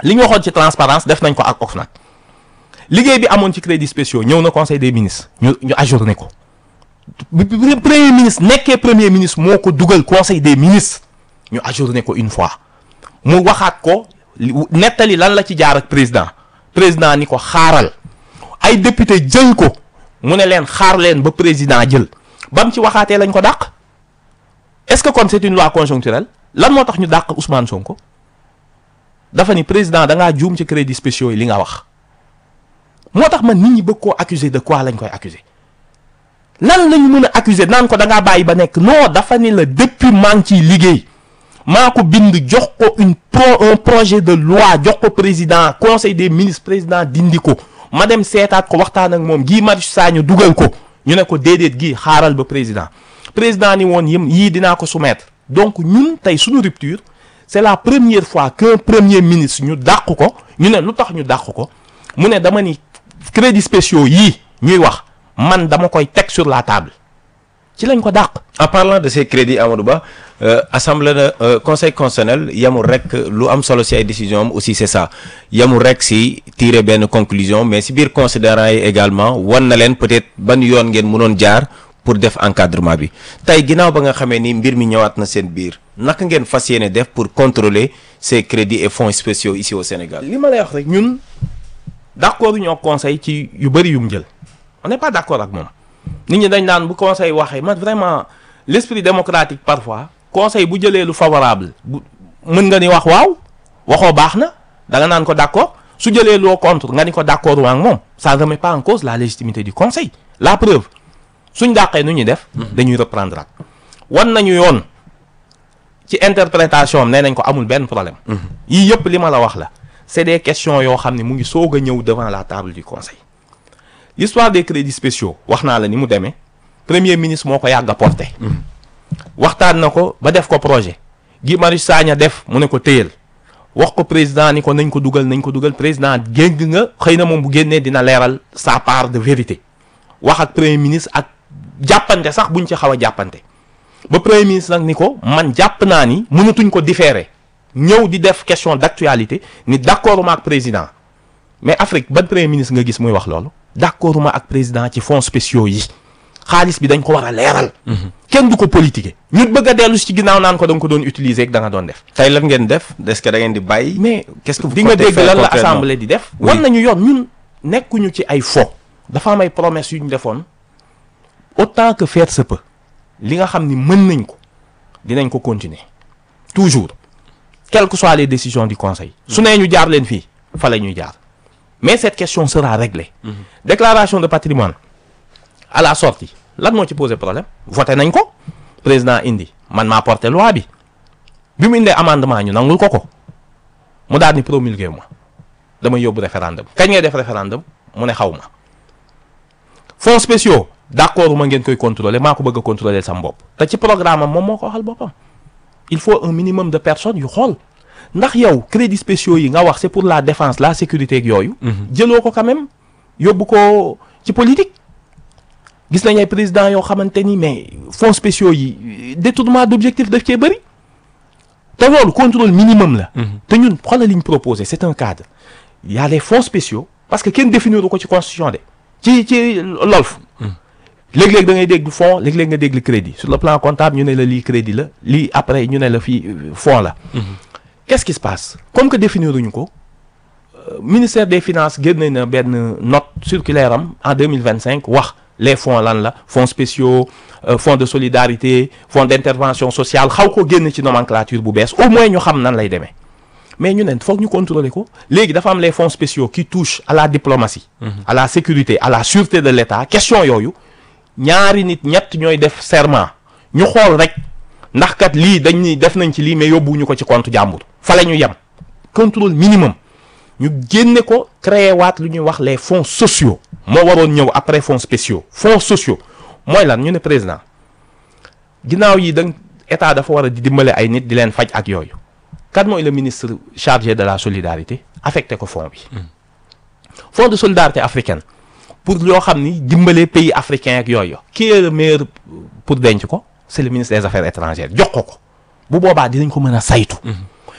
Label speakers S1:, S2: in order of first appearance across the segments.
S1: li ñu waxoon ci transparence def nañ ko ak OFNAC liggéey bi amoon ci crédits spéciaux ñëw na conseil des ministres ñu ñu ajourné ko bi bi premier ministre nekkee premier ministre moo ko dugal conseil des ministres ñu ajourné ko une fois mu waxaat ko li- nettali lan la ci jaar ak président président ni ko xaaral ay député jël ko mu ne leen xaar leen ba président jël bam ci waxaatee lañ ko dàq est-ce que kon c'est une loi conjoncturelle lan moo tax ñu dàq Ousmane Sonko dafa ni président da ngaa juum ci crédits spéciaux yi li nga wax moo tax man nit ñi bëgg koo accuser de quoi lañ koy accuser lan lañu mën a accuser naan ko da ngaa bàyyi ba nekk non dafa ni la depuis maa ngi ciy liggéey maa ko bind jox ko une pro un projet de loi jox ko président conseil des ministres président dindi ko ma dem seetaat ko waxtaan ak moom Guy Marius Sagna dugal ko ñu ne ko déedéet gii xaaral ba président président ni woon yëm yii dinaa ko soumettre donc ñun tey suñu rupture c'est la première fois qu'un premier ministre ñu dàq ko ñu ne lu tax ñu dàq ko mu ne dama ni crédits spéciaux yii ñuy wax man dama koy teg sur la table ci lañ ko dàq
S2: en parlant de ces crédits Amadou Ba euh, assemblée na euh, conseil constitutionnel yamul rek lu am solo si ay décision am aussi c'est ça yamul rek si tirer benn conclusion mais si biir considérant yi également wan na leen peut-être ban yoon ngeen mënoon jaar pour def encadrement bi tey ginnaaw ba nga xamee ni mbir mi ñëwaat na seen biir naka ngeen fas yéene def pour contrôler ces crédits et fonds spéciaux ici au Sénégal.
S1: li ma lay wax rek ñun d'accord ñoo conseil ci yu bëri yu mu jël on n'est pas d'accord ak moom nit ñi dañ naan bu conseil waxee man vraiment l'esprit démocratique parfois conseil bu jëlee lu favorable bu mën nga ni wax waaw waxoo baax na da nga naan ko d'accord su jëlee loo contre nga ni ko d'accord waa ak moom ça ne remet pas en cause la légitimité du conseil la preuve suñ dàqee nu ñuy def dañuy reprendre ak wan nañu yoon ci interprétation am nee nañ ko amul benn problème yii yëpp li ma la wax la c'est des questions yoo xam ne mu ngi soog a ñëw devant la table du conseil l'histoire des crédits spéciaux wax naa la ni mu demee premier ministre moo ko yàgg a porté waxtaan na ko ba def ko projet Guy Marius Sagna def mu ne ko téyel wax ko président ni ko nañ ko dugal nañ ko dugal président géng nga xëy na moom bu génnee dina leeral sa part de vérité wax ak premier ministre ak jàppante sax buñ ci xaw a jàppante ba premier ministre nag ni ko man jàpp naa ni mënatuñ ko différer ñëw di def question d'actualité ni d'accord ma ak président mais Afrique ban premier ministre nga gis muy wax loolu d'accord ma ak président ci fonds spéciaux yi xaalis bi dañ ko war a leeral kenn du ko politiquer ñu bëgg a dellu si ci ginnaaw naan ko da nga ko doon utiliser ak da nga doon def
S2: tey lan ngeen def est-ce que da ngeen di bàyyi.
S1: mais
S2: qu'est-ce que vous
S1: di nga
S2: comptez
S1: dégg
S2: faire
S1: lan la
S2: concrètement?
S1: assemblée di def
S2: Oui.
S1: wan nañu yoon ñun nekkuñu ci ay fo dafa am ay promesses yu ñu defoon autant que faire se peut li nga xam ni mën nañ ko dinañ ko continuer toujours quelles que soient les décisions du conseil su nee ñu jaar leen fii fa la ñuy jaar mais cette question sera réglée déclaration de patrimoine à la sortie lan moo ci poser problème voté nañ ko président indi man maa porté loi bi bi mu indee amendement ñu nangul ko ko mu daal ni promulgué ma dama yóbbu référendum kañ ngay def référendum mu ne xaw ma fonds spéciaux d'accord ma ngeen koy contrôler maa ko bëgg a contrôler sam bopp te ci programme am moom moo ko waxal boppam il faut un minimum de personnes yu xool ndax yow crédits spéciaux yi nga wax c'est pour la défense la sécurité ak yooyu jëloo ko quand même yóbbu ko ci politique gis nañ ay président yoo xamante ni mais fonds spéciaux yi détournement d'objectif daf cee bëri te loolu contrôle minimum la te ñun xoolal li ñu proposé c'est un cadre il y a les fonds spéciaux parce que kenn définir ko ci constitution de ci ci LOLF léeg-léeg da ngay dégg fonds léeg-léeg nga dégg crédit sur le plan comptable ñu ne la lii crédit la lii après ñu ne la fii euh, fonds la qu'est-ce qui se passe comme que définiruñu ko euh, ministère des finances génne na benn note circulaire am en 2025 wax les fonds lan la fonds spéciaux euh, fonds de solidarité fonds d'intervention sociale xaw ko génn ci nomenclature bu bees au moins ñu xam nan lay demee mais ñu ne foog ñu contrôler ko léegi dafa am les fonds spéciaux qui touchent à la diplomatie à la sécurité à la sûreté de l'État question yooyu ñaari nit ñett ñooy def serment ñu xool rek ndax kat lii dañ ni def nañ ci lii mais yóbbuwuñu ko ci compte jàmbur fa la ñu yem contrôle minimum ñu génne ko créer waat lu ñuy wax les fonds sociaux moo waroon ñëw après fonds spéciaux fonds sociaux mooy lan ñu ne président ginnaaw yi da état dafa war a di dimbale ay nit di leen faj ak yooyu kan mooy le ministre chargé de la solidarité affecté ko fonds bi fonds de solidarité africaine pour yoo xam ni dimbale pays africain ak yooyu qui est le meilleur pour denc ko c'est le ministre des affaires étrangères jox ko ko bu boobaa dinañ ko mën a saytu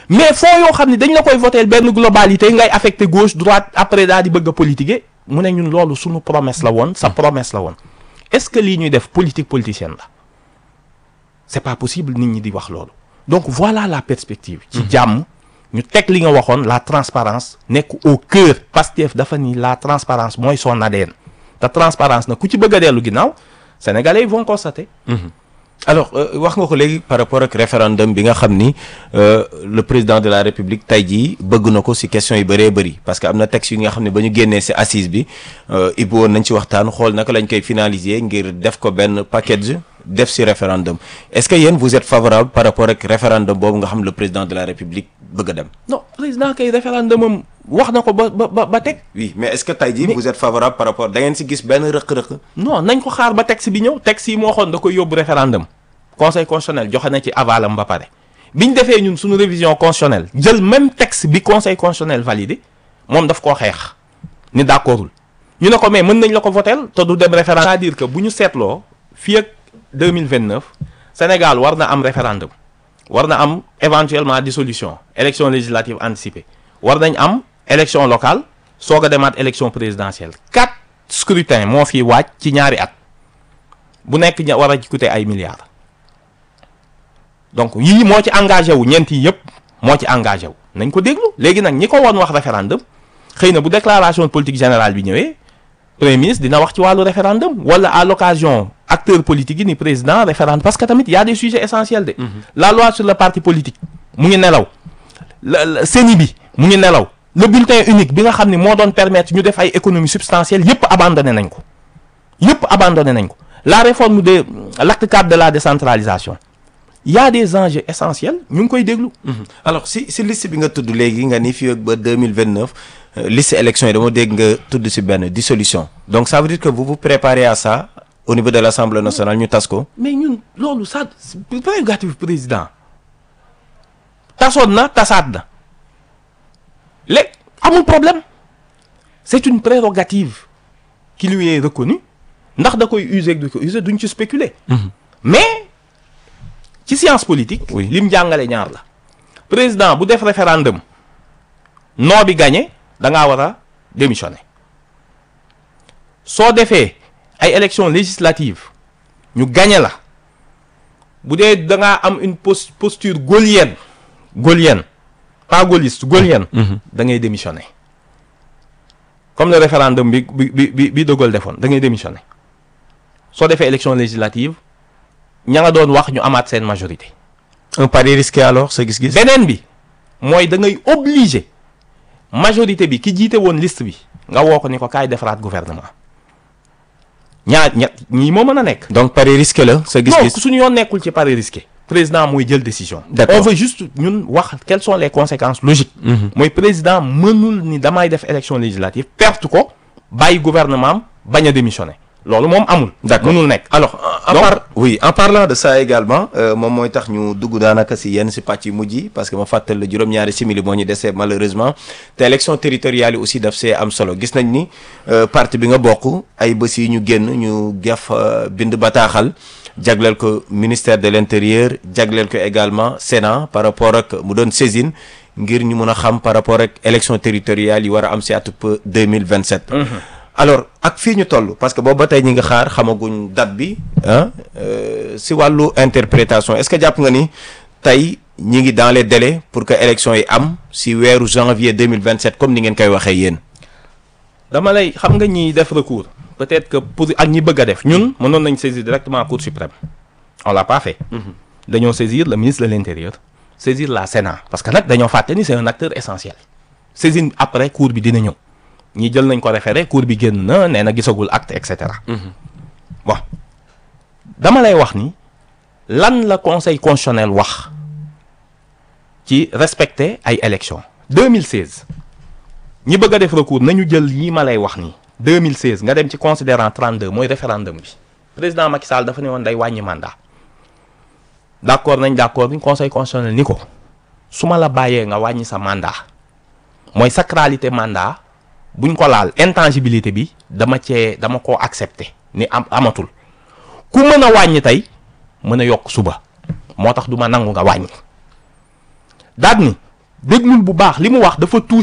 S1: mais fonds yoo xam ne dañ la koy voter benn globalité ngay affecté gauche droite après daal di bëgg a politiquer mu ne ñun loolu suñu promesse la woon sa promesse la woon est-ce que lii ñuy def politique politicienne la c'est pas possible nit ñi di wax loolu donc voilà la perspective ci jàmm ñu teg li nga waxoon la transparence nekk au cœur Pastef dafa ni la transparence mooy son ADN te transparence na ku ci bëgg a dellu ginnaaw sénégalais yi vont constater
S2: alors wax nga ko léegi par rapport ak référendum bi nga xam ni le président de la république tey jii bëgg na ko ci question yu bëree bëri parce que am na texte yi nga xam ne ba ñu génnee ci assise bi ibbi woon nañ ci waxtaan xool naka lañ koy finaliser ngir def ko benn package def ci référendum est-ce que yéen vous êtes favorable par rapport ak référendum boobu nga xam le président de la république bëgg a dem.
S1: non président kay référendum am wax na ko ba ba ba teg.
S2: oui mais est-ce que tey jii vous êtes favorable par rapport da ngeen ci gis benn rëq-rëq.
S1: non nañ ko xaar ba texte bi ñëw texte yi moo xoon da koy yóbbu référendum conseil constitutionnel joxe na ci avalam ba pare biñ defee ñun suñu révision constitutionnelle jël même texte bi conseil constitutionnel validé moom daf koo xeex ni d'accordul ñu ne ko mais mën nañ la ko voter te du dem référendum c'est-à-dire que bu ñu seetloo fii ak 2029 Sénégal war na am référendum war na am éventuellement dissolution élection législative anticipée war nañ am élection locale soog a demaat élection présidentielle quatre scrutins moo fi waaj ci ñaari at bu nekk ña war a coûter ay milliards donc yii moo ci engagé wu ñeent yi yëpp moo ci engagé wu nañ ko déglu léegi nag ñi ko woon wax référendum xëy na bu déclaration politique générale bi ñëwee premier ministre dina wax ci wàllu référendum wala à l'occasion acteurs politiques yi ni président référendum parce que tamit y a des sujets essentiels de la loi sur le parti politique mu ngi nelaw la CENI bi mu ngi nelaw le bulletin unique bi nga xam ne moo doon permettre ñu def ay économies substantielles yëpp abandonné nañ ko yëpp abandonné nañ ko la réforme de l'acte 4 de la décentralisation y a des enjeux essentiels ñu ngi koy déglu
S2: alors si si liste bi nga tudd léegi nga ni fii ak ba 2029 liste élection yi dama dégg nga tudd si benn dissolution donc ça veut dire que vous vous préparez à ça au niveau de l'Assemblée nationale ñu tas ko
S1: mais ñun loolu ça prérogative président tasoon na tasaat na léegi amul problème c'est une prérogative qui lui est reconnue ndax da koy user du ko user duñ ci spéculer mais ci science politique
S2: Oui.
S1: lim jàngale ñaar la président bu def référendum non bi gagné da ngaa war a démissionner soo defee ay élections législatives ñu gagné la bu dee da ngaa am une pos posture gaulienne gaulienne pas gaulliste gaulienne da ngay démissionner comme le référendum bi bi bi bi bi De Gaulle defoon da ngay démissionner soo defee élection législative ña nga doon wax ñu amaat seen majorité
S2: un pari risqué alors sa gis-gis
S1: beneen bi mooy da ngay obligé majorité bi ki jiite woon liste bi nga woo ko ni ko kaay defaraat gouvernement ñaar ñett ñii moo mën a nekk.
S2: donc pari risqué la sa
S1: non
S2: gis-gis
S1: suñu yoon nekkul ci pari risqué président mooy jël décision.
S2: D'accord.
S1: on veut juste ñun wax quelles sont les conséquences logiques. mooy président mënul ni damay def élection législative perte ko bàyyi gouvernement am bañ a démissionner loolu moom amul.
S2: D'accord.
S1: mënul nekk
S2: alors en
S1: Donc-
S2: par oui en parlant de ça également euh, moom mooy tax ñu dugg daanaka si yenn si pàcc yu mujj yi parce que ma fàttal la juróom-ñaari simili moo ñu desee malheureusement te élection territoriale yi aussi daf see am solo gis nañ ni euh, parti bi nga bokk ay bés yi ñu génn ñu gef euh, bind bataaxal jagleel ko ministère de l'intérieur jagleel ko également Sénat par rapport ak mu doon saisine ngir ñu mun a xam par rapport ak élection territoriale yi war a am si atub 2027 alors ak fii ñu toll parce que boobu ba tey ñi nga xaar xamaguñ date bi ah euh, si wàllu interprétation est-ce que jàpp nga ni tey ñi ngi dans les délais pour que élection yi am si weeru janvier 2027 comme ni ngeen koy waxee yéen
S1: dama lay xam nga ñiy def recours peut-être que pour ak ñi bëgg a def ñun mënoon nañ saisir directement Cour suprême on l'a pas fait dañoo saisir le ministre de l'intérieur saisir la Sénat parce que nag dañoo fàtte ni c'est un acteur essentiel saisine après cour bi dina ñëw ñi jël nañ ko référé cour bi génn na nee na gisagul acte et cetera bon dama lay wax ni lan la conseil constitutionnel wax ci respecter ay élections 2016 ñi bëgg a def recours nañu jël yi ma lay wax nii 2016 nga dem ci considérant 32 mooy référendum bi président Macky Sall dafa ne woon day wàññi mandat d'accord nañ d'accord ni conseil constitutionnel ni ko su ma la bàyyee nga wàññi sa mandat mooy sacralité mandat buñ ko laal intangibilité bi dama cee dama koo accepter ni am amatul ku mën a wàññi tey mën a yokk suba moo tax du ma nangu nga wàññi daat ni déglul bu baax li mu wax dafa touché